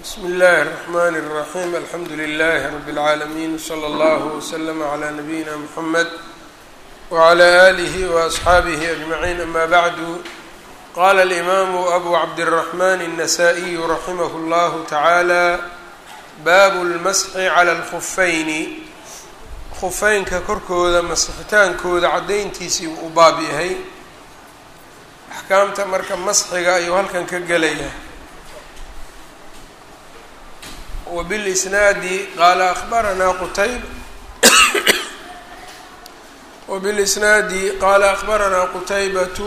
bsmi اllahi الرحmn الرaحيم alxamdu لlh رb العaalمين وslى اllه وslm عlى نabيina mحamed وعlى آlih وأصxaabih أجمعين ama bعd qala الإmam أbu cabdالرحmn النsائي raximh اllah taعalى bab اlmasxi عlى الخfayn khufeynka korkooda masxitaankooda cadayntiisii u baab yahay axkaamta marka masxiga ayuu halkan ka gelaya وبالإsناadi qala أخbaranaa qtayb وبالإsناadi qala أخbaranaa qتaybaة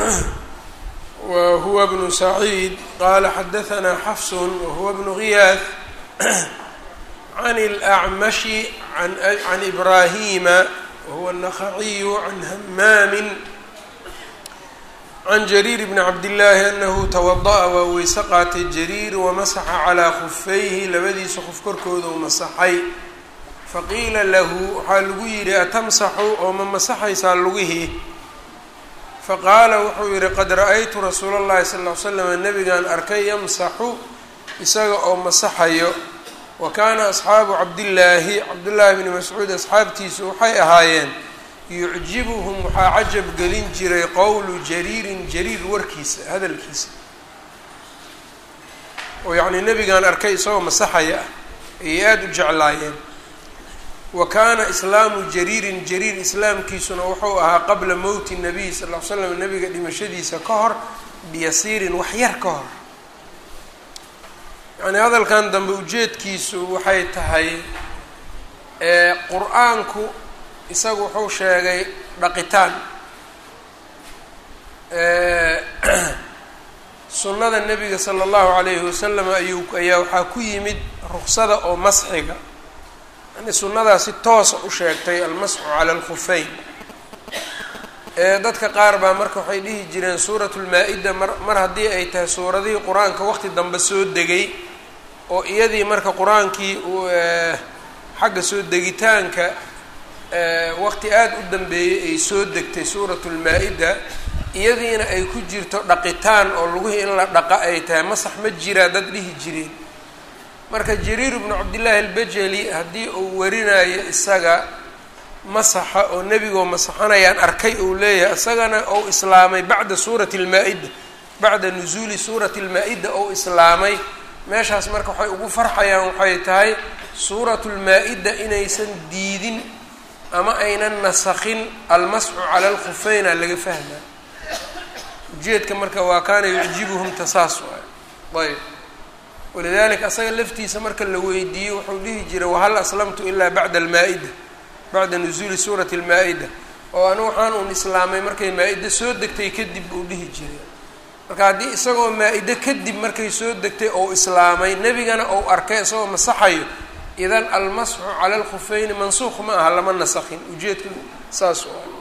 whuwa بن سعيid qala xadaثna xfs whuwa بن غiyاث عن الأعmش عن إbrahيma whuwa النخعي عن hmam can jariir bni cabdillaahi anahu tawada'a waa weyse qaatay jariir wamasaxa calaa khufayhi labadiisa qof korkooda u masaxay faqiila lahu waxaa lagu yidhi atamsaxu oo ma masaxaysaa lugihii faqaala wuxuu yidhi qad ra-aytu rasuula llahi sal ll ly slam nabigaan arkay yamsaxu isaga oo masaxayo wa kaana asxaabu cabdillaahi cabdullaahi bni mascuud asxaabtiisu waxay ahaayeen yucjibuhum waxaa cajab gelin jiray qowlu jariirin jariir warkiisa hadalkiisa oo yacnii nebigaan arkay isagoo masaxaya ah ayay aada u jeclaayeen wa kaana islaamu jariirin jariir islaamkiisuna wuxuu ahaa qabla mowti nabiy sal ll ly slam nebiga dhimashadiisa ka hor biyasiirin wax yar ka hor yacnii hadalkan dambe ujeedkiisu waxay tahay qur-aanku isagu wuxuu sheegay dhaqitaan sunnada nebiga sala allahu calayhi wasalam ayuu ayaa waxaa ku yimid ruksada oo masxiga yani sunnadaa si toosa u sheegtay almasxu cala alkhufeyn dadka qaar baa marka waxay dhihi jireen suuratu lmaa-ida mar mar haddii ay tahay suuradihii qur-aanka waqti dambe soo degay oo iyadii marka qur-aankii xagga soo degitaanka waqti aada u dambeeyey ay soo degtay suuratu lmaa-ida iyadiina ay ku jirto dhaqitaan oo lugihii in la dhaqa ay tahay masax ma jiraa dad dhihi jireen marka jariir bnu cabdillaahi albajeli haddii uu warinayo isaga masaxa oo nebigoo masaxanayaan arkay uu leeyahay isagana ou islaamay bacda suurati lmaa-ida bacda nusuuli suurati lmaa-ida ou islaamay meeshaas marka waxay ugu farxayaan waxay tahay suuratu lmaa-ida inaysan diidin ama aynan nasakhin almasxu cala alkhufeyna laga fahmaa ujeedka marka waa kaana yucjibuhum tasaas waay ayb walidalika asaga laftiisa marka la weydiiyey wuxuu dhihi jiray wahal aslamtu ilaa bacda almaa-ida bacda nusuuli suurati almaa-ida oo anu waxaan uun islaamay markay maa-ida soo degtay kadib uu dhihi jiray marka haddii isagoo maa-ide kadib markay soo degtay ou islaamay nebigana ou arkay isagoo masaxayo idan almasxu cala alkhufeyni mansuuq ma aha lama nasakhin ujeedka saas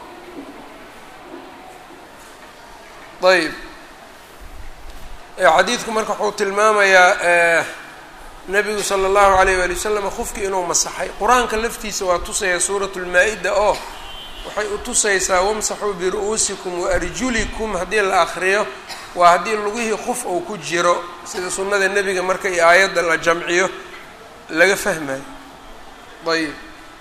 ayb xadiidku marka wuxuu tilmaamayaa nebigu sala allahu alayh waali wasalam qofki inuu masaxay qur-aanka laftiisa waa tusaya suuratu lmaa-ida oo waxay u tusaysaa wamsaxuu biru-uusikum waarjulikum haddii la akriyo waa haddii lugihii qof uu ku jiro sida sunnada nebiga marka iyo aayadda la jamciyo laga fahmayo ayb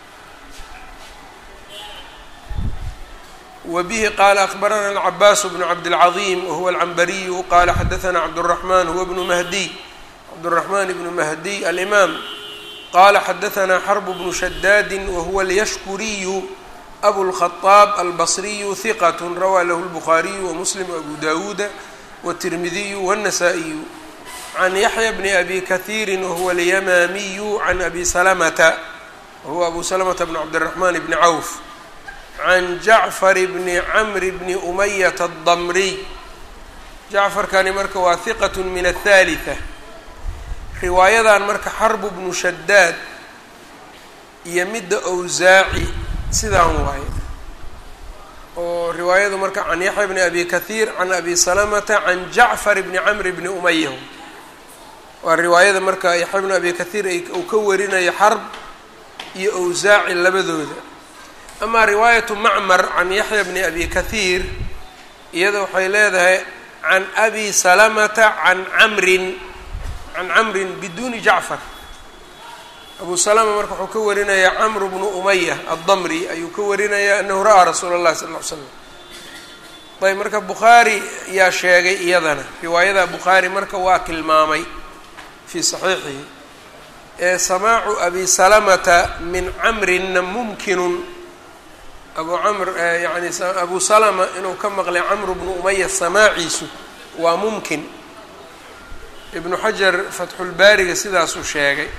wbihi qala akbarana alcabaas bnu cabdilcaظim wahuwa alcambariyu qala xadaثna cabdالraحman huwa bnu mahdiy cabdالraحman bnu mahdiy alimaam qala xadaثna xrb bnu shadaadi wahuwa اlyashkuriyu abu الkhaطaab albصriyu hiqat rawaa lahu الbukhaariyu wamuslim abu dawuuda wالtirmidiyu wالnasaa-iyu can yaxya bni abi kahiiri wahuwa alyamaamiyu can abi salamata wahuwa abu salamata bn cabdالraحman bni cawf can jacfar bni camri bni umayata adamriy jacfarkani marka waa hiqat min athalitha riwaayadan marka xarbu bnu shadaad iyo midda owsaaci sidaan waaye oo riwaayadu marka can yaxya bni abi kahiir can abi salamata can jacfar bni camri bni umaya waa riwaayada marka yaxya bni abi kahiir uu ka warinayo xarb iyo owsaaci labadooda amaa riwaayatu macmar can yaxya bni abi kahiir iyada waxay leedahay can abi salamata can camrin can camrin biduuni jacfar abu salama marka wuxuu ka warinayaa camru bnu umaya addamri ayuu ka warinayaa anahu ra'aa rasuula اllahi sal ll ly slam ayb marka bukhaari yaa sheegay iyadana riwaayada bukhaari marka waa tilmaamay fii saxiixihi ee samaacu abi salamata min camrinna mumkinun abu camr yani abu salama inuu ka maqlay camru bnu umaya samaaciisu waa mumkin ibnu xajar fatxulbaariga sidaasuu sheegay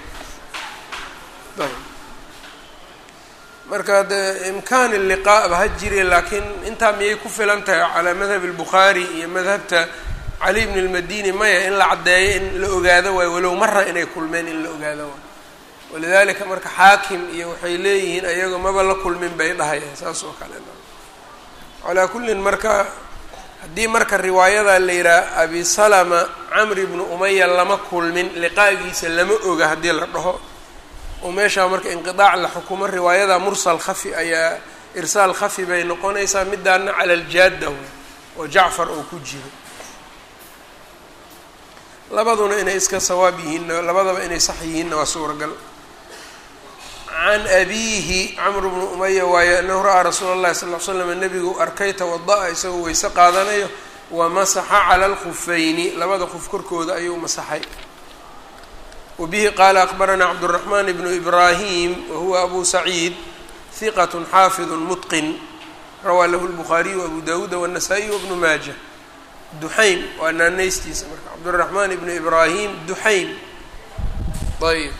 marka de imkaan liqaaba ha jire laakiin intaa miyay ku filan tahay calaa madhab albukhaari iyo madhabta cali bn lmadini maya in la caddeeyo in la ogaado waayo walow mara inay kulmeen in la ogaado waayo walidalika marka xaakim iyo waxay leeyihiin ayagoo maba la kulmin bay dhahayaan saas oo kale calaa kullin marka haddii marka riwaayada la yidhaha abi salama camri bnu umaya lama kulmin liqaagiisa lama oga haddii la dhaho oo meeshaa marka inqidaac la xukumo riwaayada mursal khafi ayaa irsaal khafi bay noqonaysaa midaana cala aljaada oo jacfar oo ku jiro labaduna inay iska sawaab yihiinna labadaba inay sax yihiinna waa suuragal can abiihi camr bnu umaya waaye anahu ra'aa rasuula اllahi sal l slam nebigu arkay tawada-a isagoo weyse qaadanayo wamasaxa cala alkhufayni labada qof korkooda ayuu masaxay wbihi qaala akbaranaa cabdالرaحman bnu ibrahim wahuwa abu saciid hiqat xaafid mutqin rawaa lahu الbukhaariyu abu dawuuda wالnasaa-iy wbnu maaja duxaym waa naanaystiisa marka cabdالرaحman ibnu ibrahim duxaym ayb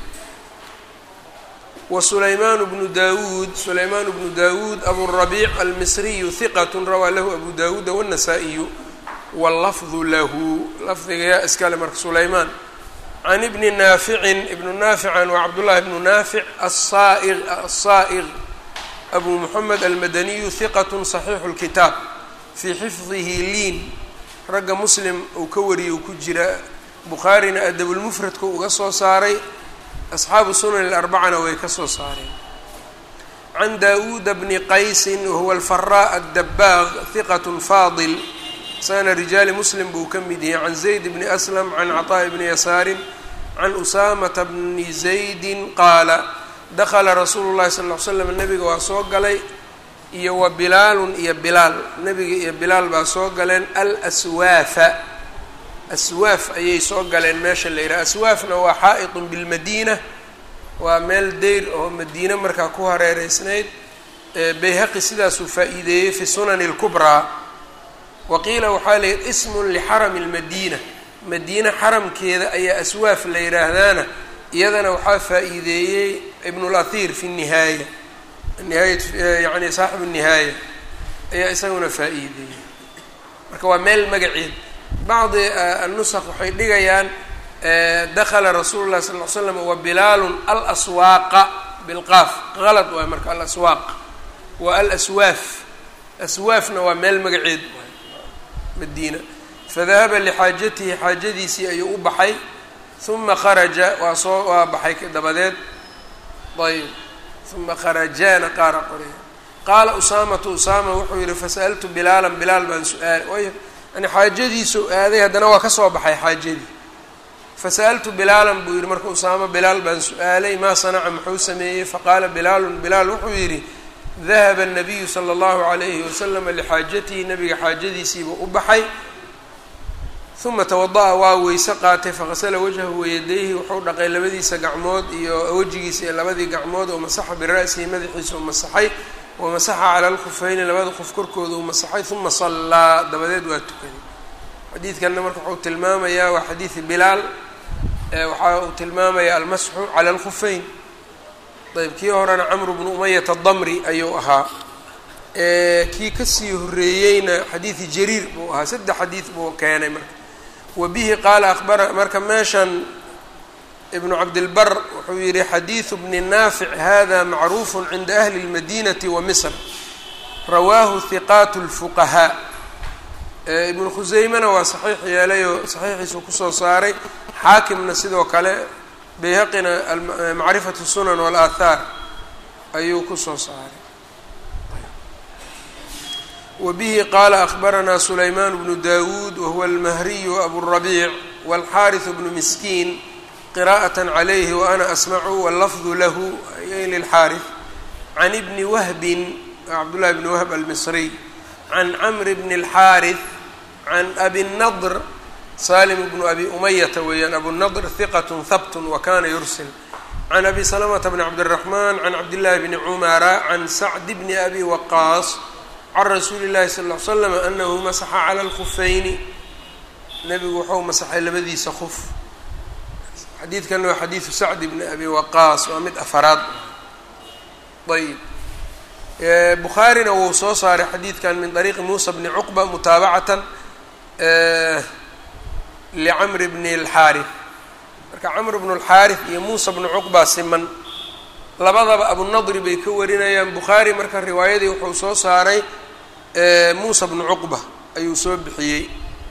wsulayman bnu dawuud sulayman bnu dawuud aburabiic almisriyu hiqat rawaa lahu abu dawuuda wالnasaa-iyu wاlafdu lahu lafdiga yaa iskale marka sulaymaan can ibni naaficin ibnu naafican waa cabdullahi bnu naafic asaa'iq asaa'iq abu moxamed almadaniyu hiqatu saxiixu lkitaab fii xifdihi liin ragga muslim uu ka wariyay uu ku jira bukhaarina adabulmufradka uga soo saaray asxaabu sunan alarbacana way ka soo saareen can daawuuda bni qaysin wahuwa alfaraa addabaaq hiqatu faadil sana rijaali muslim buu ka mid yahay can zayd bni aslam can caطaaءi bni yasaarin can usaamata bni zaydin qaala dakala rasuulu llahi sal ll ly slam nebiga waa soo galay iyo wa bilaalun iyo bilaal nebiga iyo bilaal baa soo galeen alswaafa aswaaf ayay soo galeen meesha la yidhaha aswaafna waa xaa'iطun bilmadiina waa meel deyr oo madiine markaa ku hareereysnayd bayhaqi sidaasuu faa-iideeyey fi sunani اlkubraa waqiila waxaa la yidhi ismun lixarami lmadiina madiine xaramkeeda ayaa aswaaf la yidhaahdaana iyadana waxaa faa-iideeyey ibnulahir fi nihaaya nihaayat yani saaxibu nihaaya ayaa isaguna faa-iideeyey marka waa meel magaceed bacdi annusaq waxay dhigayaan dakala rasuulu llahi sal ly slam wa bilaalun alaswaaqa bilqaaf qalad waay marka alaswaaq waa alaswaaf aswaafna waa meel magaceed madiina fadahaba lixaajatihi xaajadiisii ayuu u baxay uma kharaja waa soo waa baxay dabadeed ayb uma kharajaana qaara qoraya qaala usaamatu usaama wuxuu yihi fasa'altu bilaalan bilaal baan su-aalay way yani xaajadiisuu aaday haddana waa ka soo baxay xaajadii fasa'altu bilaalan buu yihi marka usaama bilaal baan su-aalay maa sanaca muxuu sameeyey faqaala bilaalun bilaal wuxuu yidhi dahaba الnabiyu slى اllahu عalayhi waslama lixaajatihi nabiga xaajadiisiibuu u baxay uma tawada'a waa weyse qaatay faqasala wajhahu wayadayhi wuxuu dhaqay labadiisa gacmood iyo wejigiisa iyo labadii gacmood oo masaxa bira'sihi madaxiisa u masaxay wamasaxa cala alkhufayni labada qof korkooda uu masaxay uma sallaa dabadeed waa tukaday xadiidkanna marka wuxuu tilmaamayaa waa xadiidi bilaal waxa uu tilmaamayaa almasxu cala alkhufeyn ayb kii horena camru bnu umayata damri ayuu ahaa kii kasii horeeyeyna xadiidi jariir buu ahaa saddex xadiid buu keenay marka wa bihi qaala abara marka meeshan ibnu cabdilbar wuxuu yihi xadiidu bni naafic hada macruufu cinda ahli اlmadinati wa misr rawaahu hiqaat اlfuqahaa ibnu khuseymena waa saxiix yeelayoo saxiixiisu kusoo saaray xaakimna sidoo kale bayhaqina macrifatu sunan walaathaar ayuu kusoo saaray wa bihi qaala akbaranaa sulaymaan bnu dawuud wahuwa almahriyu aburabiic walxaariثu bnu miskiin qiraءaة عlayhi وأna asmacu wاlafdu lahu ay lilxaariث can bni wahbin cabdالlahi bni whb almisriy can cmr bn الxaariث can abi الnadr salim bnu abi umayata weeyaan abunadr hiqat habt wakana yursil can abi slmta bn cabdالرaحman can cabdالlahi bni cumara can sacd bni abi waqaas can rasuuli الlahi sal اه l slam anahu masaxa calى اlkufayni nebigu wuxuu masaxay labadiisa kuf xadiidkan waa xadiidu sacd bni abi waqaas waa mid afaraad ayb bukhaarina wuu soo saaray xadiidkan min طariiqi muusa bni cuqba mutaabacatan licamr bni اlxaariث marka camr bnu اlxaariث iyo muusa bnu cuqba siman labadaba abunadri bay ka warinayaan bukhaari marka riwaayadii wuxuu soo saaray muusa bnu cuqba ayuu soo bixiyey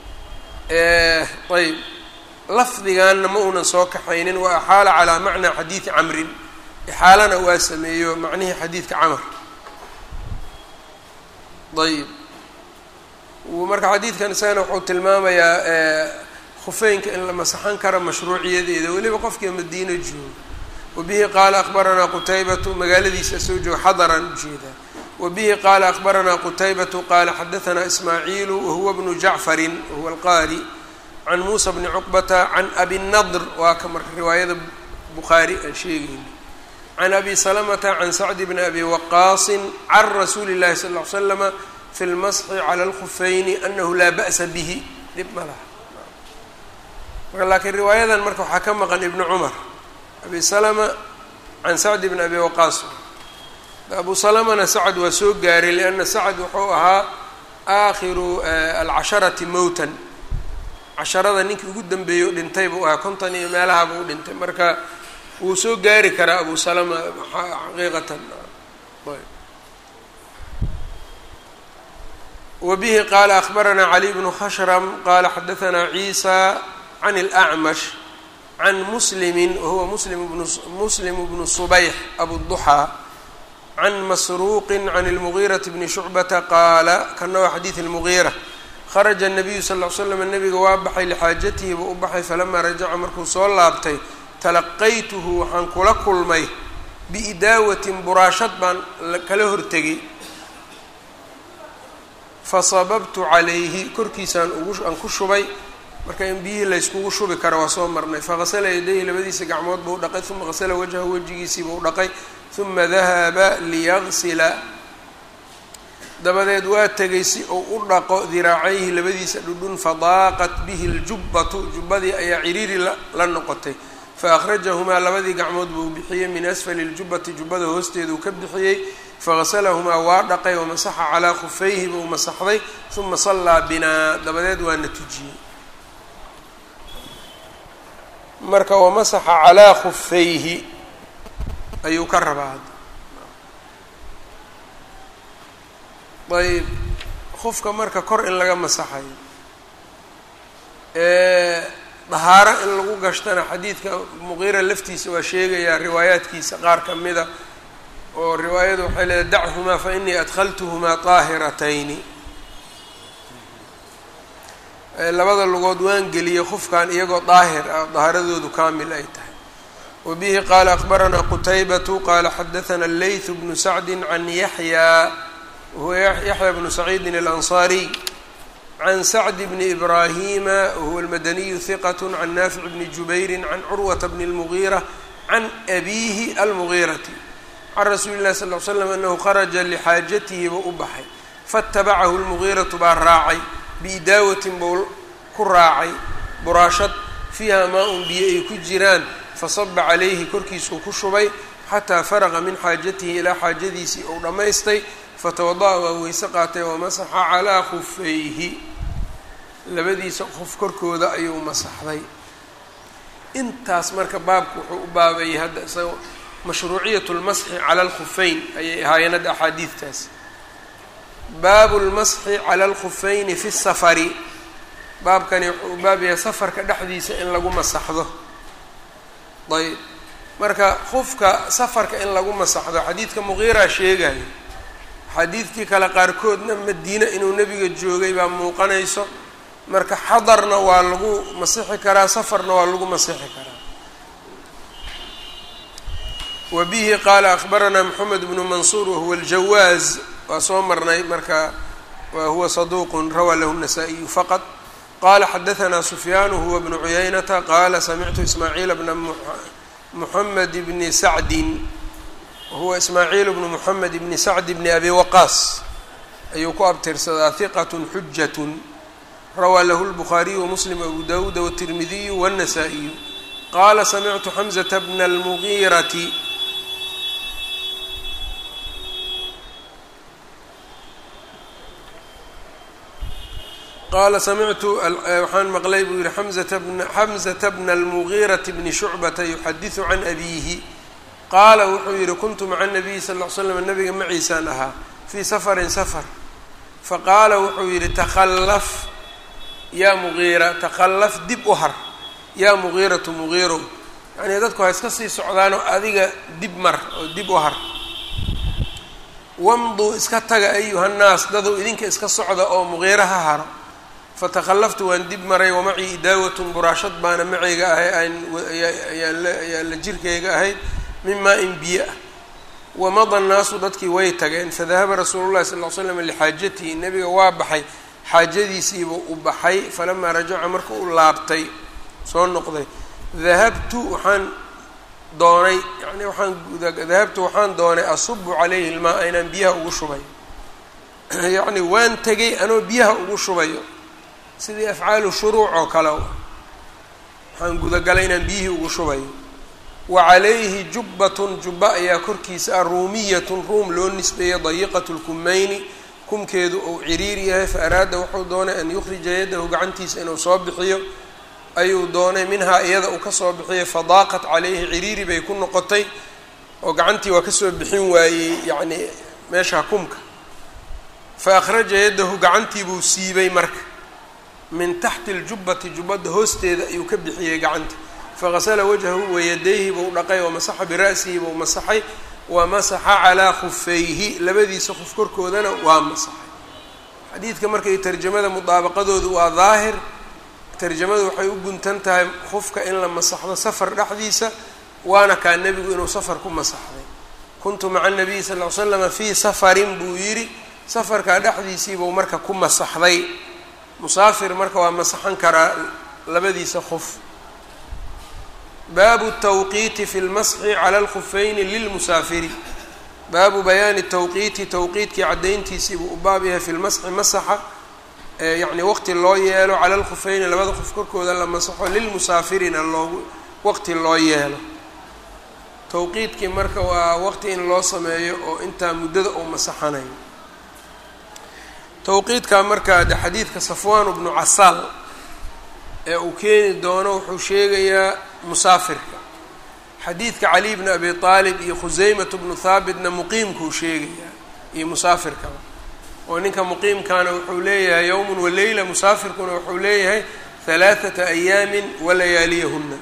ayb lafdiganna ma uunan soo kaxaynin wa axaala calaa macnaa xadiidi camrin ixaalana waa sameeyo macnihii xadiidka camr ayb marka xadiidkan isagana wuxuu tilmaamayaa khufeynka in la masaxan karo mashruuciyadeeda weliba qofkii madiino joogo wabihi qaala akbaranaa qutaybatu magaaladiisa soo jooga xadaran ujeedaa wabihi qaala akbaranaa qutaybatu qaala xadaanaa ismaaciilu wahuwa bnu jacfarin wahuwa alqaari can muusa bni cuqbata can abi nadr waa ka marka riwaayada bukhaari aan sheegayna can abi salamata can sacdi bni abi waqaasin can rasuuli llahi sal ll ly slama fi lmasxi cala alkhufayni anahu laa ba'sa bihi dhib ma laha marka laakiin riwaayadan marka waxaa ka maqan ibnu cumar abi salama can sacdi bni abi waqaas abu salamana sacad waa soo gaaray lianna sacad wuxuu ahaa aakhiru alcasharati mowtan casharada ninkii ugu dambeeyey u dhintay buu ahaa konton iyo meelaha buu dhintay marka wuu soo gaari karaa abu salama xaqiiqatan wabihi qaala akbaranaa cali bnu khashram qaala xadaanaa ciisa can اlأcmash can muslimi wahuwa muslim bnu muslim bnu subayx abuduxaa can masruuqi can اlmugiiraةi bni shucbata qaala kana waa xadiid اlmugiira kharaja الnabiyu sal ll slam nabiga waa baxay lixaajatihi buu u baxay falamaa rajaca markuu soo laabtay talaqaytuhu waxaan kula kulmay biidaawatin buraashad baan kala hortegay fasababtu calayhi korkiisaan uguaan ku shubay marka in biyihii layskugu shubi kara waa soo marnay faqasala yadayhi labadiisa gacmood buu dhaqay uma qasala wajhahu wejigiisii buu dhaqay uma dahaba liyagsila dabadeed waa tegay si uu u dhaqo diraacayhi labadiisa dhudhun fadaaqat bihi ljubbatu jubbadii ayaa ciriiri la noqotay faأkhrajahumaa labadii gacmood buu bixiyey min asfali اljubbati jubbada hoosteeduu ka bixiyey fagasalahumaa waa dhaqay wamasaxa calaa khufayhi buu masaxday uma sallaa binaa dabadeed waana tujiyey marka wamasaxa calaa khufayhi ayuu ka rabaa ayb qofka marka kor in laga masaxayo dahaaro in lagu gashtana xadiidka muqiira laftiisa waa sheegayaa riwaayaadkiisa qaar ka mida oo riwaayadu waxay leedahay dachumaa fa inii adkhaltuhumaa طaahiratayni labada lugood waan geliyey qofkan iyagoo daahir ah dahaaradoodu kaamil ay tahay wa bihi qaala akbaranaa qutaybatu qaala xadaثana leyth bnu sacdi can yaxya wahuwa yaxya bnu saciidin alanصaariy can sacd bni ibraahima wahuwa almadaniyu hiqat can naafic bni jubayri can curwata bni اlmugiira can abiihi almugiirati can rasuuli lahi sal l slam anahu kharaja lixaajatihi buu u baxay faatabacahu lmugiiratu baa raacay biidaawatin buu ku raacay buraashad fiiha maa-un biyo ay ku jiraan fasaba calayhi korkiisuu ku shubay xataa faraqa min xaajatihi ilaa xaajadiisii uu dhammaystay fatawada-a waa weyse qaatay wamasaxa calaa khufayhi labadiisa qof korkooda ayuu masaxday intaas marka baabku wuxuu u baabayay hadda isaga mashruuciyat lmasxi cala alkhufeyn ayay ahaayeen hadda axaadiidtaas baabu lmasxi cala alkhufeyni fi safari baabkani wuxuu u baab yahay safarka dhexdiisa in lagu masaxdo ayb marka qofka safarka in lagu masaxdo xadiidka muqiiraa sheegayo xadiidkii kale qaarkoodna madiine inuu nebiga joogay baa muuqanayso marka xadarna waa lagu masixi karaa safarna waa lagu masixi karaa wa bihi qaala akhbaranaa moxamed bnu mansuur wahuwa aljawaaz waa soo marnay marka wa huwa saduuqun rawaa lahu الnasaa-iyu faqad qala xadaanaa sufyaan huwa bnu cuyaynata qaala samictu ismaaciil bna muxamed bni sacdin wahuwa ismaaciil bnu muxamed bni sacdi bni abi waqaas ayuu ku abtirsadaa hiqat xujat rawaa lahu lbukhaariyu wamuslim abu dawuuda wاtirmidiyu wالnasaa-iyu qaala samictu xamzata bna اlmugiirati qaala samictu waxaan maqlay buu yihi xamzata bna xamzata bna almugiirati bni shucbata yuxadisu can abiihi qaala wuxuu yihi kuntu maca nabiyi sal ll ly slam nabiga maciisaan ahaa fii safarin safar faqaala wuxuu yihi takhallaf yaa mugiira takhallaf dib u har yaa mugiiratu mugiirow yacnii dadku ha iska sii socdaanoo adiga dib mar oo dib u har wamduu iska taga ayuhannaas daduu idinka iska socda oo mugiira ha haro fatakhallaftu waan dib maray wamacii idaawatun buraashad baana macayga ahay ayaan la jirkayga ahayd min maa-in biyo ah wamada annaasu dadkii way tageen fadahaba rasuulu llahi sal ll slam lixaajatihi nebiga waa baxay xaajadiisiibuu u baxay falamaa rajaca marka u laabtay soo noqday dahabtu waxaan doonay yani waxaan dahabtu waxaan doonay asubu calayhi ilmaa inaan biyaha ugu shubayo yacni waan tegay anoo biyaha ugu shubayo sidii afcaalu shuruuc oo kale waxaan gudagalay inaan biyihii ugu shubayo wa calayhi jubbatun jubba ayaa korkiisa ah ruumiyatun ruum loo nisbeeyey dayiqatu lkumayni kumkeedu uu ciriir yahay fa araada wuxuu doonay an yukhrija yadahu gacantiisa inuu soo bixiyo ayuu doonay minhaa iyada uu kasoo bixiyay fadaaqat calayhi ciriiri bay ku noqotay oo gacantii waa kasoo bixin waayey yacni meesha kumka fa akhraja yadahu gacantii buu siibay marka min taxti aljubbati jubbadda hoosteeda ayuu ka bixiyey gacanta faqasala wajhahu wayadayhi buu dhaqay wamasaxa bira'sihi buu masaxay wamasaxa calaa khufayhi labadiisa qof korkoodana waa masaxay xadiidka markay tarjamada mudaabaqadoodu waa daahir tarjamadu waxay u guntan tahay qofka in la masaxdo safar dhexdiisa waana kaa nebigu inuu safar ku masaxday kuntu maca nabiyi sal ly slama fii safarin buu yidhi safarkaa dhexdiisiibuu marka ku masaxday musaafir marka waa masaxan karaa labadiisa qof baabu tawqiiti fi lmasxi cala alkhufayni lilmusaafiri baabu bayaani tawqiiti tawqiitkii caddayntiisiibuu u baab yahay fi lmasxi masaxa yacni waqti loo yeelo cala alkhufayni labada qof korkooda la masaxo lilmusaafirina loogu waqti loo yeelo tawqiidkii marka waa waqti in loo sameeyo oo intaa muddada uu masaxanayo tawqiidka marka de xadiidka safwaan bnu casaal ee uu keeni doono wuxuu sheegayaa musaafirka xadiidka cali bni abi aalib iyo khusaymat bnu haabitna muqiimkuu sheegayaa iyo musaafirkaba oo ninka muqiimkaana wuxuu leeyahay yowmun waleyla musaafirkuna wuxuu leeyahay halaathata ayaamin walayaaliyahuna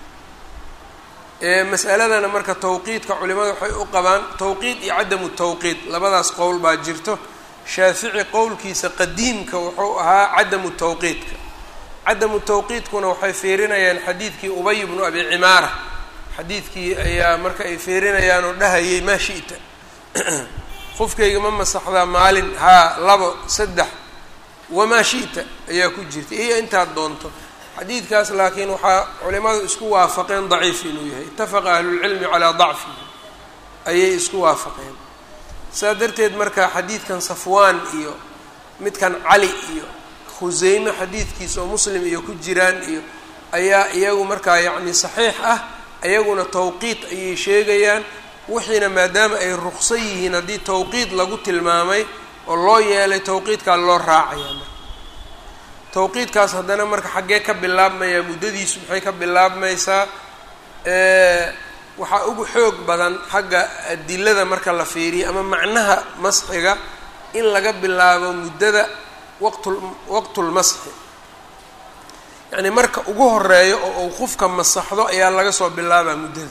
masaladana marka tawqiidka culimada waxay u qabaan tawqiid iyo cadamu tawqiid labadaas qowl baa jirto shaafici qowlkiisa qadiimka wuxuu ahaa cadamu tawqiidka cadamu tawqiidkuna waxay fiirinayaan xadiidkii ubay bnu abi cimaara xadiidkii ayaa marka ay fiirinayaan oo dhahayay maa shi'ta qofkayga ma masaxdaa maalin haa labo saddex wamaa shi'ta ayaa ku jirta iyo intaad doonto xadiidkaas laakiin waxaa culimadu isku waafaqeen daciif inuu yahay itafaqa ahlulcilmi calaa dacfihi ayay isku waafaqeen saa darteed marka xadiidkan safwaan iyo midkan cali iyo khuseyme xadiidkiisa oo muslim iyo ku jiraan iyo ayaa iyagu markaa yacni saxiix ah iyaguna tawqiid ayay sheegayaan wixiina maadaama ay ruqsan yihiin haddii tawqiid lagu tilmaamay oo loo yeelay tawqiidkaa loo raacayaa marka tawqiidkaas haddana marka xaggee ka bilaabmayaa muddadiisu maxay ka bilaabmaysaa waxaa ugu xoog badan xagga adilada marka la fiiriyo ama macnaha masxiga in laga bilaabo muddada waqtul waqtulmasxi yacni marka ugu horeeyo oo uu qofka masaxdo ayaa laga soo bilaabaa muddada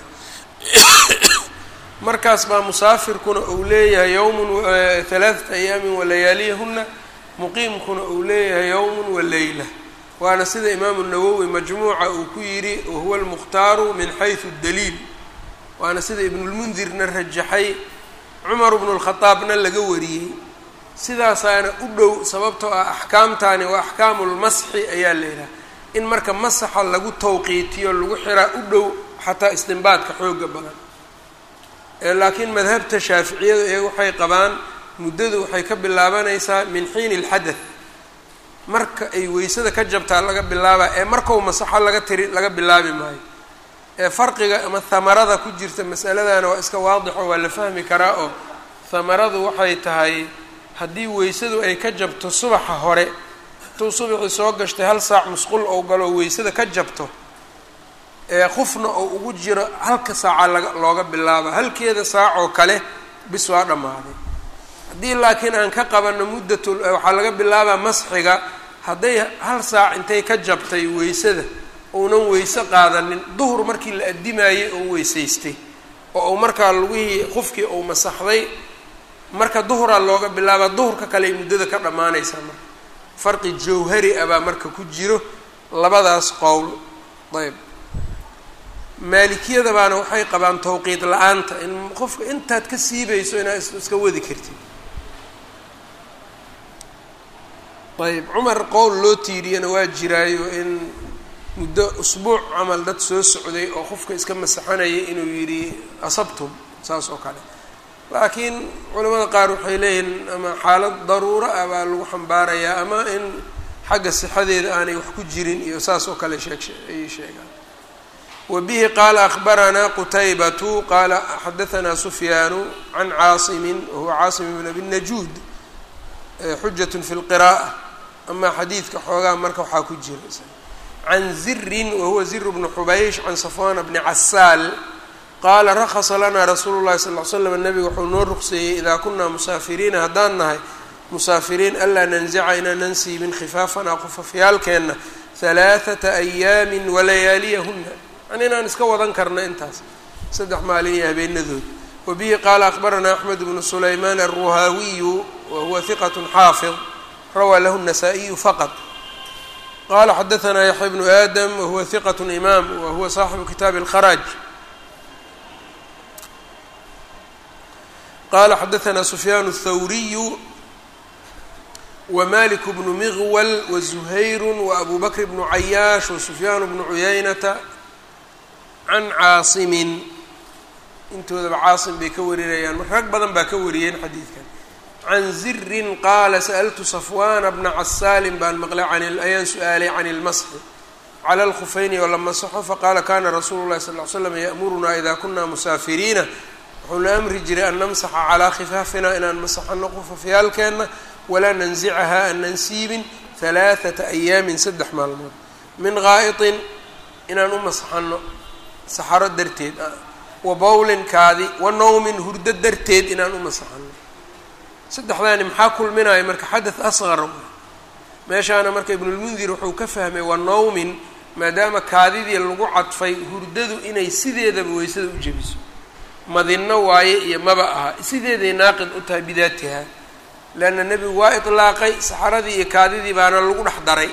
markaas baa musaafirkuna uu leeyahay yowmun halaaثata ayaamin walayaaliyahuna muqiimkuna uu leeyahay yowmun waleyla waana sida imaamu nawowi majmuuca uu ku yidhi wahuwa almukhtaaru min xayثu daliil waana sida ibnulmundirna rajaxay cumar bnu lkhadaabna laga wariyey sidaasaana u dhow sababtoo ah axkaamtaani waa axkaamulmasxi ayaa la yidhaha in marka masaxa lagu tawqiitiyo lagu xiraa u dhow xataa istinbaadka xooga badan laakiin madhabta shaaficiyadu ee waxay qabaan muddadu waxay ka bilaabanaysaa min xiini ilxadath marka ay weysada ka jabtaa laga bilaabaa ee markau masaxo laga tiri laga bilaabi maayo ee farqiga ama hamarada ku jirta masaladana waa iska waadixo waa la fahmi karaa oo hamaradu waxay tahay haddii weysadu ay ka jabto subaxa hore intuu subaxii soo gashtay hal saac musqul ou galo weysada ka jabto ee qufna oo ugu jiro halka saaca laga looga bilaaba halkeeda saacoo kale bis waa dhammaaday haddii laakiin aan ka qabano muddatul waxaa laga bilaabaa masxiga hadday hal saac intay ka jabtay weysada uunan weyse qaadanin duhur markii la addimaayey oo weysaystay oo uu markaa lugihii qufkii uu masaxday marka duhuraa looga bilaabaa duhurka kale ay muddada ka dhammaanaysaa marka farqi jawhari ah baa marka ku jiro labadaas qowl ayb maalikiyada baana waxay qabaan tawqiid la-aanta in qofka intaad ka siibayso inaad iska wadi kartid ayb cumar qowl loo tiiriyana waa jiraayo in muddo usbuuc camal dad soo socday oo qofka iska masaxanaya inuu yidhi asabtum saas oo kale laakiin culamada qaar waxay leeyihiin ama xaalad daruuro ah baa lagu xambaarayaa ama in xagga sixadeeda aanay wax ku jirin iyo saas oo kale sheeg ay sheegaan wa bihi qaala akbaranaa qutaybatu qaala xadahanaa sufyaanu can caasimin wahuwa caasim ibn abi najuud xujat fi lqira'a amaa xadiidka xoogaa marka waxaa ku jira can zirin wahuwa zir bnu xubaysh can safwana bni casaal qaala rakhasa lanaa rasuulu llahi sal ly slam nabiga wuxuu noo ruqseeyey idaa kunaa musaafiriina haddaan nahay musaafiriin anlaa nanzica inaanan siibin khifaafanaa qufafyaalkeenna halaathata ayaamin walayaaliyahuna yani inaan iska wadan karna intaas saddex maalin iyo habeenadood wa bihi qaala akbaranaa axmed bnu sulaymaan alruhaawiyu wa huwa hiqat xaafid rawaa lahu الnasaa-iyu faqط qala xadaanaa yaxya bnu aadam wahuwa hiqat imaam wa huwa saaxibu kitaabi اlkharaaj qala xadaanaa sufyaan الthawriyu wmalik bnu miqwal wazuhayru waabu bakr bnu cayaash wasufyaan bnu cuyaynata can caasimin intoodaba caasim bay ka warinayaan mar rag badan baa ka wariyeen xadiidkan can zirin qaala sa'altu safwana bna casaalin baan maqlay ayaan su-aalay can ilmasxi cala alkhufayni oo la masaxo faqaala kana rasuulu llahi sal ly slam ya'murunaa ida kuna musaafiriina wuxuuna amri jiray an namsaxa calaa khifaafina inaan masaxano qufafyaalkeenna walaa nanzicaha aanan siibin halaathata ayaamin saddex maalmood min gaa'itin inaan u masaxano saxaro darteed wa bowlin kaadi wa nowmin hurdo darteed inaan u masaxano saddexdaani maxaa kulminaya marka xadath asqar meeshaana marka ibnulmundir wuxuu ka fahmay wa nowmin maadaama kaadidii lagu cadfay hurdadu inay sideedaba weysada u jebiso madinno waaye iyo maba aha sideeday naaqid u tahay bidaatiha leanna nebigu waa itlaaqay saxaradii iyo kaadidii baana lagu dhex daray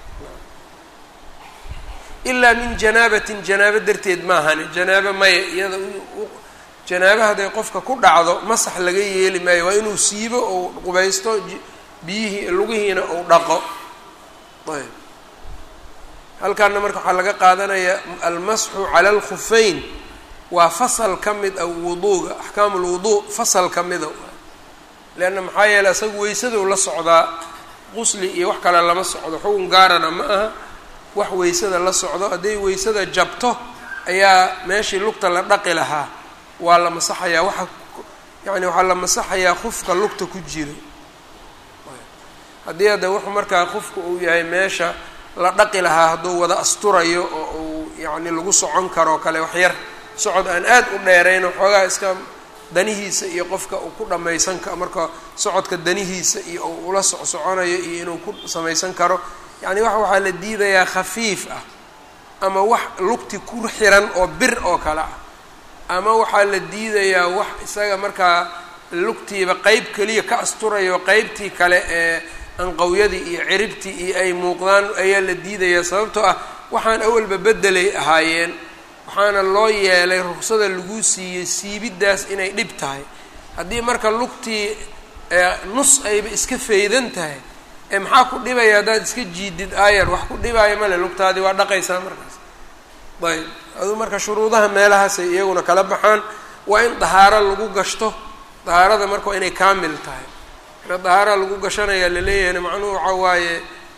ilaa min janaabatin janaabo darteed maahane janaabo maya iyada janaabo hadday qofka ku dhacdo masax laga yeeli maayo waa inuu siibo ou qubaysto biyihii lugihiina ou dhaqo ayb halkaana marka waxaa laga qaadanayaa almasxu cala alkhufeyn waa fasal ka mid ah wuduuga axkaamu lwuduu fasal ka mida leanna maxaa yeeley asaga weysadou la socdaa qusli iyo wax kale lama socdo xugun gaarana ma aha wax weysada la socdo hadday weysada jabto ayaa meeshii lugta la dhaqi lahaa waa la masaxayaa waxa yacni waxaa la masaxayaa qofka lugta ku jiro haddii hadda wuxuu markaa qofka uu yahay meesha la dhaqi lahaa hadduu wada asturayo oo uu yacni lagu socon karoo kale waxyar socod aan aad u dheerayn oo xoogaa iska danihiisa iyo qofka uu ku dhammaysan karo marka socodka danihiisa iyo uu ula socsoconayo iyo inuu ku samaysan karo yacni wax waxaa la diidayaa khafiif ah ama wax lugti ku xiran oo bir oo kale ah ama waxaa la diidayaa wax isaga markaa lugtiiba qeyb keliya ka asturayo qeybtii kale ee anqawyadii iyo ciribtii iyo ay muuqdaan ayaa la diidayaa sababtoo ah waxaan awalba bedelay ahaayeen waxaana loo yeelay ruksada lagu siiyey siibiddaas inay dhib tahay haddii marka lugtii nus ayba iska faydan tahay ee maxaa ku dhibaya haddaad iska jiidid aayar wax ku dhibaayo male lugtaadii waa dhaqaysaa markaas ayb aduu marka shuruudaha meelahaasay iyaguna kala baxaan waa in dahaaro lagu gashto dahaarada marka waa inay kaamil tahay marka dahaara lagu gashanayaa laleeyahayna macnuhu waxaa waaye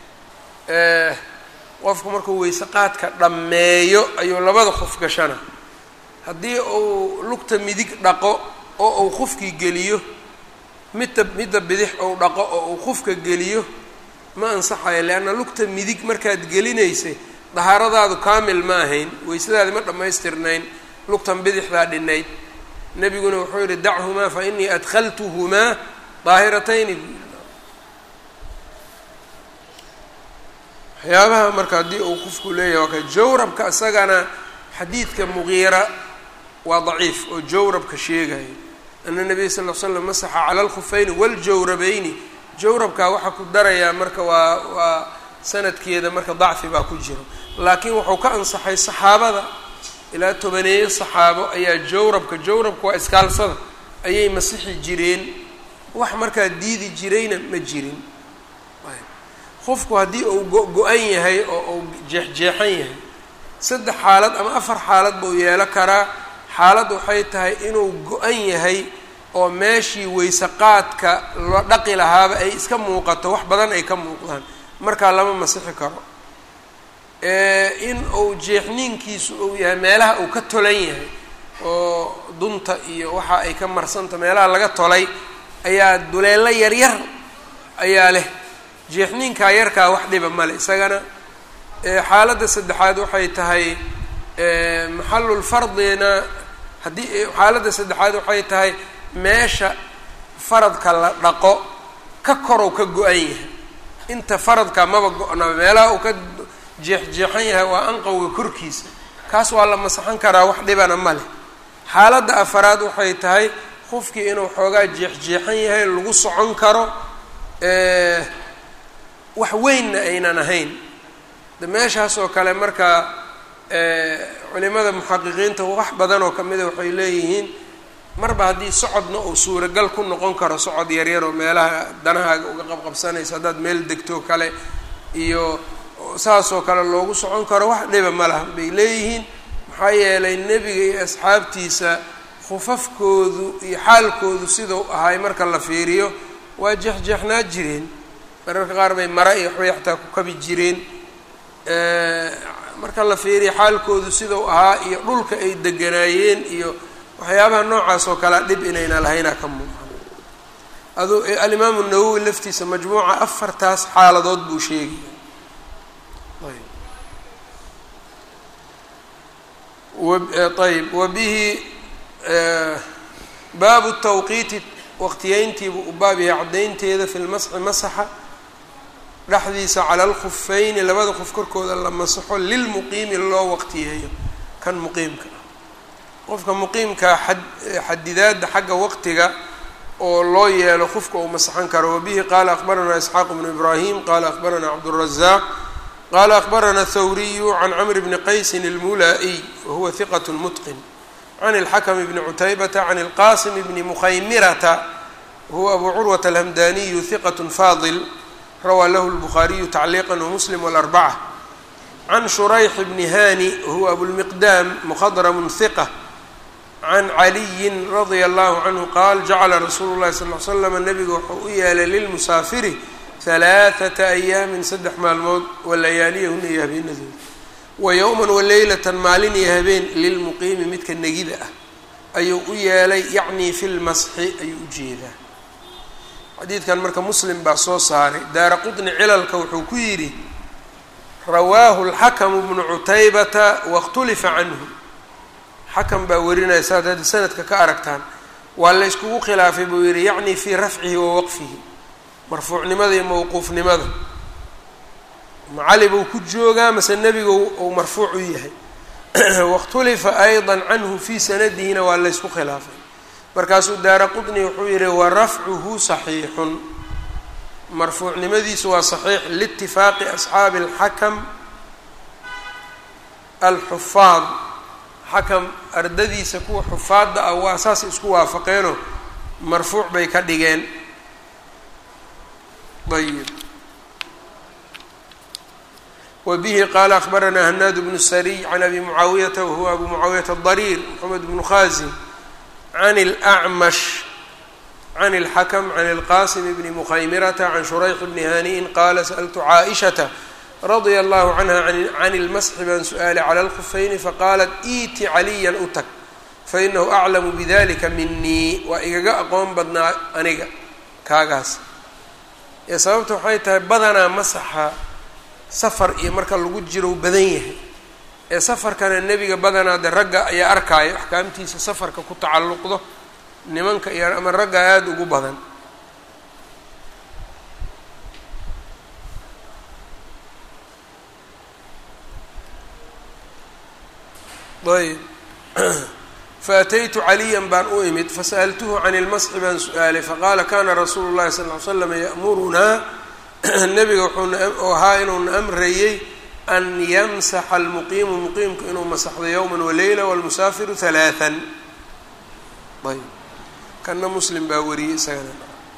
qofku markuu weyse qaadka dhammeeyo ayuu labada qof gashana haddii uu lugta midig dhaqo oo uu qofkii geliyo midda midda bidix ou dhaqo oo uu qofka geliyo ma ansaxayo leanna lugta midig markaad gelinaysay dahaaradaadu kaamil ma ahayn weysadaadi ma dhammaystirnayn lugtan bidixdaa dhinayd nebiguna wuxuu yihi dachumaa fa inii adkhaltuhumaa daahiratayni waxyaabaha marka haddii uu qofku leeyahay waa ka jawrabka isagana xadiidka mugiira waa daciif oo jawrabka sheegayo ana nabiya sal l slam masaxa cala alkhufayni waljawrabayni jawrabkaa waxaa ku darayaa marka waa waa sanadkeeda marka dacfi baa ku jiro laakiin wuxuu ka ansaxay saxaabada ilaa tobaneeyo saxaabo ayaa jawrabka jawrabka waa iskaalsada ayay masixi jireen wax markaa diidi jirayna ma jirin qofku haddii uu go-go-an yahay oo uu jeexjeexan yahay saddex xaalad ama afar xaalad buu yeelo karaa xaalad waxay tahay inuu go-an yahay oo meeshii weyse qaadka la dhaqi lahaaba ay iska muuqato wax badan ay ka muuqdaan markaa lama masixi karo in uu jeexniinkiisu uu yahay meelaha uu ka tolan yahay oo dunta iyo waxa ay ka marsanta meelaha laga tolay ayaa duleelo yaryar ayaa leh jeexniinkaa yarkaa wax dhiba male isagana xaaladda saddexaad waxay tahay maxalulfardina haddii xaaladda saddexaad waxay tahay meesha faradka la dhaqo ka korow ka go-an yahay inta faradka maba go-naba meelaha uu ka jeexjeexan yahay waa anqowga korkiisa kaas waa la masaxan karaa wax dhibana ma leh xaaladda afaraad waxay tahay qofkii inuu xoogaa jeexjeexan yahay lagu socon karo wax weynna aynan ahayn de meeshaas oo kale marka culimada muxaqiqiinta wax badan oo kamida waxay leeyihiin marba haddii socodna uu suuragal ku noqon karo socod yaryar oo meelaha danahaaga uga qabqabsanaysa haddaad meel degto kale iyo saasoo kale loogu socon karo wax dhiba ma laha bay leeyihiin maxaa yeelay nebiga iyo asxaabtiisa khufafkoodu iyo xaalkoodu sidau ahay marka la fiiriyo waa jeexjeexnaa jireen mararka qaar bay mara iyo waxbay xataa ku kabi jireen marka la fiiriyo xaalkoodu sidau ahaa iyo dhulka ay deganaayeen iyo waxyaabaha noocaas oo kalea dhib inayna lahaynaa ka muuqan adu alimaamu nawowi laftiisa majmuuca afartaas xaaladood buu sheegaya ayb wabihi baabu tawqiiti waqtiyeyntiibuu u baab yahay caddaynteeda fi lmasxi masaxa dhexdiisa cala alkhufayni labada qof korkooda la masaxo lilmuqiimi loo waqtiyeeyo kan muqiimka qofka muqiimkaa a xadidaadda xagga waqtiga oo loo yeelo qofka uu masaxan karo wabihi qaala akbaranaa isxaaq bnu ibraahim qaala akbaranaa cabdurazaaq qaala akbarana thawriyu can camr bni qaysin almulaa'iy wahuwa hiqat mutqin can اlxakm bni cutaybata can اlqasim bni mukhaymirata wahuwa abu curwata alhamdaniyu hiqat faadil rawaa lahu lbukhaariyu tacliiqa wamuslim wاlarbaca can shurayx bni hani wahuwa abulmiqdaam mukhadramu hiqa can caliyin radia allahu canhu qaal jacala rasuulu llahi sal l slama nabiga wuxuu u yeelay lilmusaafiri halaaثata ayaamin saddex maalmood walayaaliyahuna iyo habeenadooda wa yowman waleylatan maalin iyo habeen lilmuqiimi midka negida ah ayuu u yeelay yacnii fi lmasxi ayuu u jeedaa xadiidkan marka muslim baa soo saaray daara qutni cilalka wuxuu ku yidhi rawaahu lxakamu bnu cutaybata waاkhtulifa canhu xakam baa warinaya saad hadda sanadka ka aragtaan waa la yskugu khilaafay buu yihi yacni fii rafcihi wa waqfihi marfuucnimada iyo mawquufnimada macali buu ku joogaa mase nebigu uu marfuuc u yahay waاkhtulifa ayضa canhu fii sanadihina waa laysku khilaafay markaasuu daara qutni wuxuu yihi wa rafcuhu صaxiixun marfuucnimadiisu waa صaxiix liitifaaqi asxaabi اlxakam alxufaad xakam ardadiisa kuwa xufaadda ah waa saasay isku waafaqeenoo marfuuc bay ka dhigeen ayb wa bihi qaala akbaranaa hanaad bnu sariy can abi mucaawiyata wahuwa abu mucaawiyata adariir moxamed bnu khaasim can اlأcmash can اlxakm can اlqasim bni mukhaymirata can shurayx bni haniin qaala sأltu caaئishata radia allahu canha can اlmasxi baan su-aalay cala اlkufayni faqaalat iiti caliyan u tag fainahu aclamu bidalika minii waa igaga aqoon badnaa aniga kaagaas ee sababta waxay tahay badanaa masaxa safar iyo marka lagu jiro badan yahay ee safarkana nebiga badanaa de ragga ayaa arkaayo axkaamtiisa safarka ku tacalluqdo nimanka iyo ama ragga aada ugu badan ayb faataytu caliyan baan u imid fasa'altuhu can ilmasxi baan su-aalay faqaala kana rasuulu llahi sal ly slam ya'murunaa nebiga wuxuu ahaa inuuna amrayey an yamsaxa almuqiimu muqiimku inuu masaxdo yowma waleyla walmusaafiru halaaan ayb kana muslim baa wariyey isagana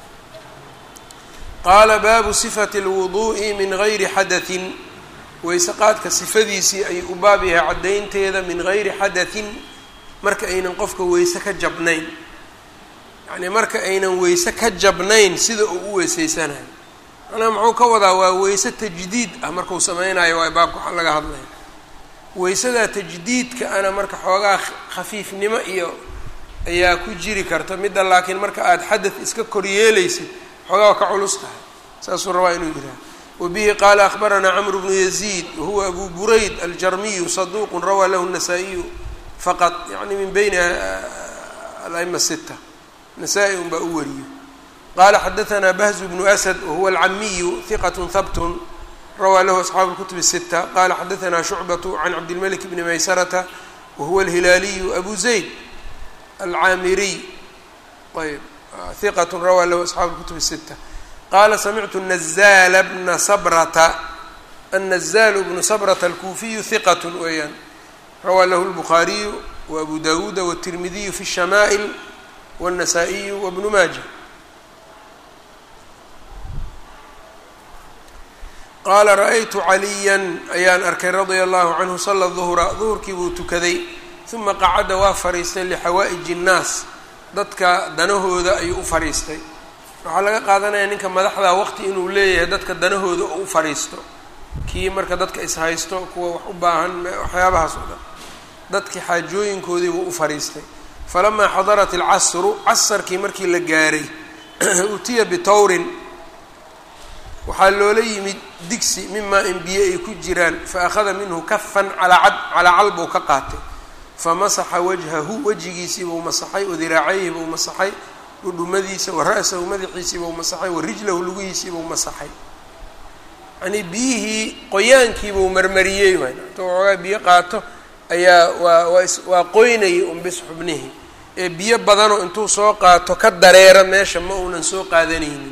qaala baabu sifati اlwuduءi min gayri xadaثin weyse qaadka sifadiisii ayuu u baab yahay caddaynteeda min gayri xadaثin marka aynan qofka weyse ka jabnayn yacnii marka aynan weyse ka jabnayn sida uu u weyseysanayo macnaha muxuu ka wadaa waa weyse tajdiid ah markuu sameynayo waa baabka waxaa laga hadlaya weysadaa tajdiidka ana marka xoogaa khafiifnimo iyo ayaa ku jiri karta midda laakiin marka aada xadad iska koryeelaysid xoogaa waa ka culus tahay saasuu rabaa inuu yidhaha wabihi qaala akhbaranaa camru bnu yaziid wahuwa abu burayd aljarmiyu saduuqun rawaa lahu nasaa-iyu faqad yani min beyni alama sita nasaa-i un baa u wariyo qaala xadaanaa bahzu bnu asad wahuwa alcamiyu hiqat habtun rawaa lahu asxaabu اlkutub الsita qala xadaanaa shucbatu can cabdilmalik bni maysarata wahuwa alhilaaliyu abu zayd alcaamiriy ayb hiqat rawaa lahu asxaabu اlkutub الsita qaala samictu nazaala bna sabrata annazaalu bnu sabrata alkuufiyu hiqat weeyaan rawaa lahu lbukhaariyu wa abu dawuuda wالtirmidiyu fi الshamaa'il wالnasaa-iyu wabnu maaja qaala ra-aytu caliyan ayaan arkay radia allahu canhu sala duhra duhurkii buu tukaday uma qacada waa fadhiistay lixawaaئiji الnaas dadka danahooda ayuu u fadhiistay waxaa laga qaadanaya ninka madaxda waqti inuu leeyahay dadka danahooda oo u fadhiisto kii marka dadka ishaysto kuwa wax u baahan waxyaabahaas oo dhan dadkii xaajooyinkoodii buu u fadhiistay falamaa xadarat alcasru casarkii markii la gaaray utiya bitawrin waxaa loola yimid digsi mimaa in biyo ay ku jiraan fa akhada minhu kafan calaa cad calaa cal buu ka qaatay famasaxa wajhahu wejigiisii buu masaxay wa diraacayhi buu masaxay dhudhumadiisa wa ra-sahu madaxiisii buu masaxay wa rijlahu lugihiisii buu masaxay yanii biyihii qoyaankiibuu marmariyey waay intuu waxoogaa biyo qaato ayaa waa waa waa qoynayay unbis xubnihii ee biyo badanoo intuu soo qaato ka dareera meesha ma uunan soo qaadanaynin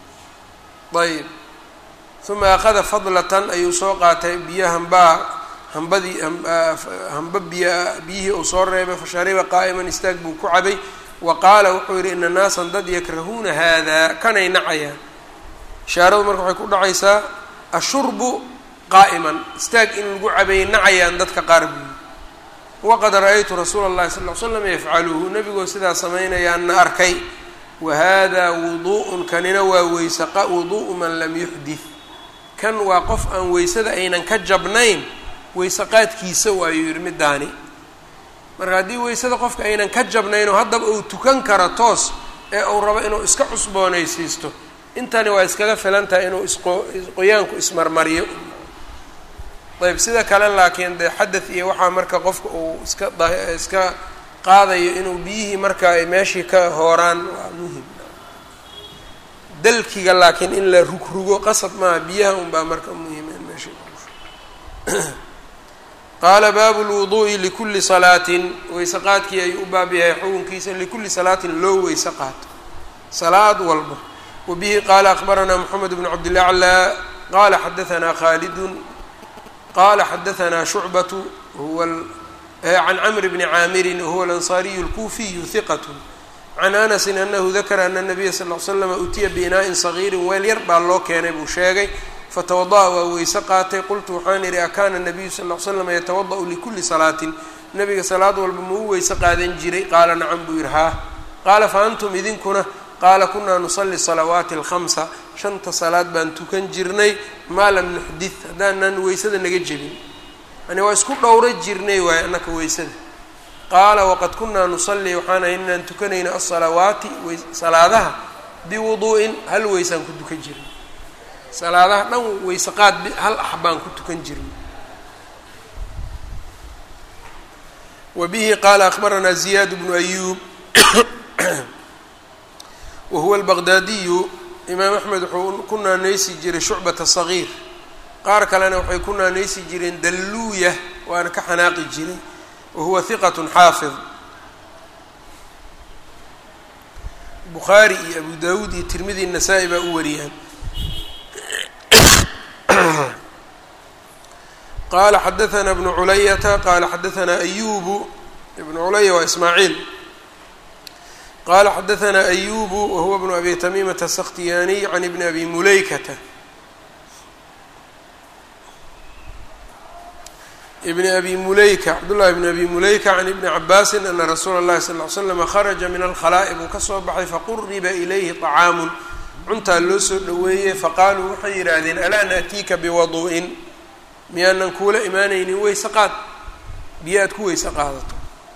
ayb uma akhada fadlatan ayuu soo qaatay biyo hambaa hambadii hamba biy biyihii uu soo reebay fashariba qaa'iman istaag buu ku cabay wa qaala wuxuu yidhi ina naasan dad yakrahuuna haadaa kanay nacayaan ishaaradu marka waxay ku dhacaysaa ashurbu qaa'iman istaag in lagu cabayay nacayaan dadka qaar buuyi waqad ra-aytu rasuula اllahi sal l slam yafcaluhu nebigoo sidaa samaynayaanna arkay wa hada wuduءun kanina waa weyse wuduءu man lam yuxdith kan waa qof aan weysada aynan ka jabnayn weyse qaadkiisa waayuu yidhi midaani marka haddii weysada qofka aynan ka jabnaynoo haddaba uu tukan karo toos ee uu rabo inuu iska cusboonaysiisto intani waa iskaga filan tahay inuu isqo qoyaanku ismarmariyo ayb sida kale laakiin dee xadath iyo waxaa marka qofka uu iska iska qaadayo inuu biyihii marka ay meeshii ka hooraan waa muhim dalkiga laakiin in la rugrugo qasab maaha biyaha unbaa marka muhima in meeshii qaala baabu lwuduu'i likulli salaatin weyse qaadkii ayuu u baab yahay xukunkiisa likulli salaatin loo weyse qaato salaad walba wa bihi qaala akbaranaa moxamed bnu cabdilaclaa qaala xadahanaa khaalidun qala xadahanaa shucbatu huwa can camr bni caamirin wahuwa alansaariyu اlkuufiyu hiqat can anasin anahu dakara ana nabiya sal l slama utiya biinaa'in sagiirin weel yar baa loo keenay buu sheegay fatawada'a waa weyse qaatay qultu waxaan idhi akaana nabiyu sal l slama yatawada'u likuli salaatin nabiga salaad walba ma u weyse qaadan jiray qaala nacam buu yidhi haa qaala fa antum idinkuna qaala kunaa nusalli salawaati alkhamsa shanta salaad baan tukan jirnay maa lam nuxdid haddaanan weysada naga jebin yani waa isku dhowra jirnay waaye annaka weysada qaala waqad kunaa nusalli waxaan ahay inaan tukanayna asalawaati salaadaha biwuduu'in hal weysaan ku tukan jirnay salaadaha dhan weyse qaad hal ax baan ku tukan jirnay wa bihi qaala akhbaranaa ziyaad bnu ayuub wahuwa albaqdaadiyu imaam axmed wuxuu ku naanaysi jiray shucbata sagiir qaar kalena waxay ku naanaysi jireen dalluuya waana ka xanaaqi jiray wahuwa hiqatun xaafid bukhaari iyo abu dawuud iyo tirmidi nasaa-i baa u wariyaan qaala xadaثna bnu culayata qaala xadaثna ayubu ibnu culaya waa ismaaciil qala xadaثna ayubu wahuwa bnu abi tamimata asakhtiyaaniy can ibni abi mulaykata ibni abi mulayka cabdullahi bni abi mulayka can ibni cabaasin ana rasuula اllahi sal ly slama kharaja min alkhalaa'i buu ka soo baxay faquriba ilayhi طacaamun cuntaa loo soo dhoweeyey faqaaluu waxay yidhaahdeen alaa naأtiika biwadu'in miyaanan kuula imaanaynin weyse qaad biyo aad ku weyse qaadato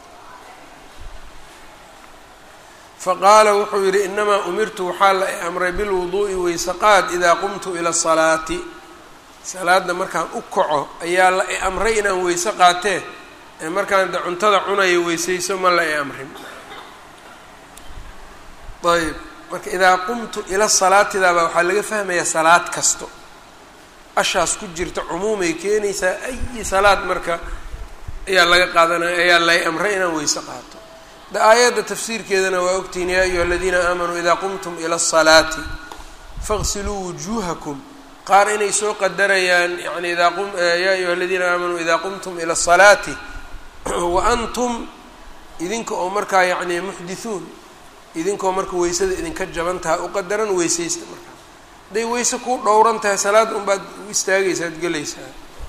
faqaala wuxuu yidhi inamaa umirtu waxaa la i amray bilwuduu'i weyse qaad idaa qumtu ila asalaati salaadda markaan u kaco ayaa la i amray inaan weyse qaatee ee markaan de cuntada cunayo weysayso ma la i amrin ayb marka idaa qumtu ila salaatidaabaa waxaa laga fahmayaa salaad kasto ashaas ku jirta cumuumay keenaysaa ayi salaad marka ayaa laga qaadanaya ayaa lay amray inaan weyse qaato de aayadda tafsiirkeedana waa ogtihiin yaa ayuha aladiina aamanuu idaa qumtum ila asalaati faqsiluu wujuuhakum qaar inay soo qadarayaan yani idaa qum yaa ayuha aladiina aamanuu idaa qumtum ila asalaati wa antum idinka oo markaa yacni muxdithuun idinkoo marka weysada idinka jaban taha u qadaran weysaysta markaa hadday weyse kuu dhowran tahay salaad unbaad u istaagaysaa ad gelaysaa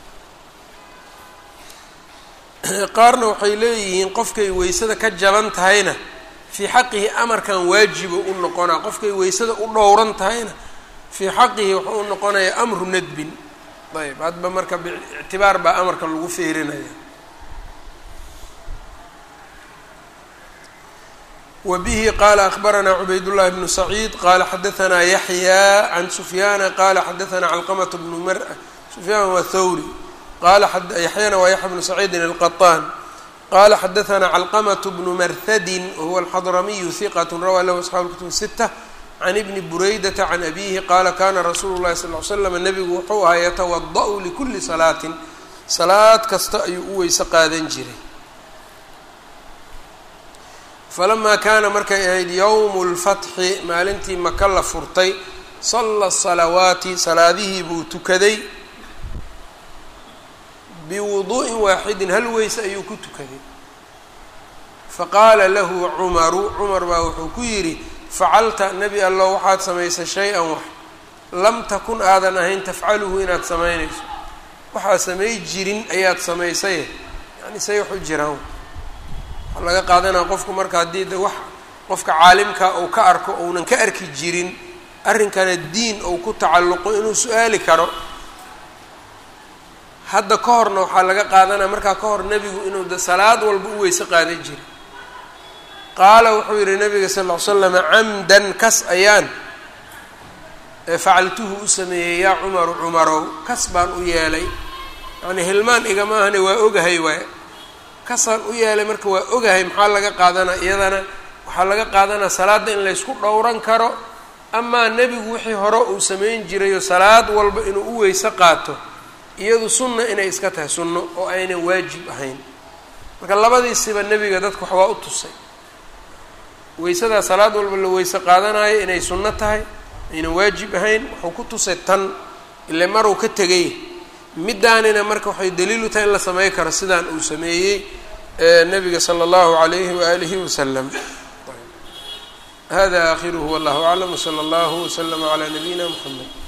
qaarna waxay leeyihiin qofkay weysada ka jaban tahayna fii xaqihi amarkan waajibo u noqonaa qofkay weysada u dhowran tahayna fii xaqihi wuxuu u noqonayaa amru nadbin ayb hadba marka biictibaar baa amarka lagu feerinaya wa bihi qaala akbaranaa cubaydullahi bnu saciid qaala xadaanaa yaxya can sufyaana qaala xadaanaa calqamata bnu mar sufyaan waa thawri qala yaxyana waa yaxya bnu saciidin alqaطaan qala xadaanaa calqamaة bnu marhadin wahuwa alxadramiyu hiqat rawaa lahu asxaabu kutub sita can ibni buraydata can abihi qaala kana rasuulu llahi sal l slam nabigu wuxuu ahaa yatawada'u likuli salaatin salaad kasta ayuu u weyse qaadan jiray falamaa kaana markay ahayd yowmu lfatxi maalintii maka la furtay salla salawaati salaadihii buu tukaday biwuduu'in waaxidin hal weyse ayuu ku tukaday faqaala lahu cumaru cumar baa wuxuu ku yidhi facalta nebi allo waxaad samaysay shay-an wax lam takun aadan ahayn tafcaluhu inaad samaynayso waxaa samay jirin ayaad samaysaye yani say wax u jiraan waxaa laga qaadanaya qofku marka haddii de wax qofka caalimka uu ka arko ounan ka arki jirin arrinkana diin ou ku tacalluqo inuu su-aali karo hadda ka horna waxaa laga qaadanaya markaa ka hor nebigu inuu de salaad walba u weyse qaadan jiray qaala wuxuu yihi nabiga sal ll ly slama camdan kas ayaan facaltuhu u sameeyey yaa cumaru cumarow kas baan u yeelay yacni hilmaan igama ahne waa ogahay waay kasaan u yeelay marka waa ogahay maxaa laga qaadanaa iyadana waxaa laga qaadanaa salaadda in laysku dhowran karo amaa nebigu wixii hore uu samayn jirayo salaad walba inuu u weyse qaato iyadu sunna inay iska tahay sunno oo aynan waajib ahayn marka labadiisiba nebiga dadku wax waa u tusay weysadaa salaad walba la weyse qaadanayo inay sunno tahay aynan waajib ahayn wuxuu ku tusay tan ile maruu ka tegay middaanina marka waxay daliilu tahay in la samey karo sidaan uu sameeyey nabiga slى اllahu عalayhi waalihi waslm hada akhiruhu wallahu aclam wslى اllahu wslm عlى nabiyina mxamed